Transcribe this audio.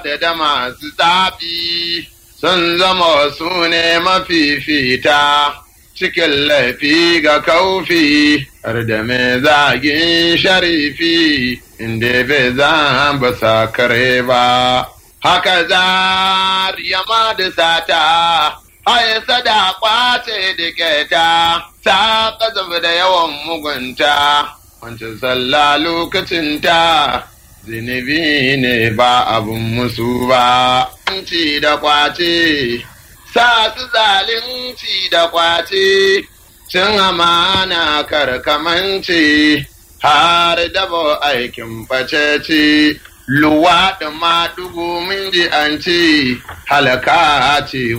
da da masu tsafi sun zama su ne mafifita cikin laifi ga kaufi har da mai zagin sharifi inda bai zan ba sa kare ba haka za yama da sata Hai sada kwace da keta, ta kazaf da yawan mugunta, wancan sallah lokacinta, zinubi ne ba abun musu ba. Ci da kwace, sa su zalunci da kwace, cin amana karkamanci, har dabo aikin facece. luwaɗi ma dugu min ji an ce halaka ce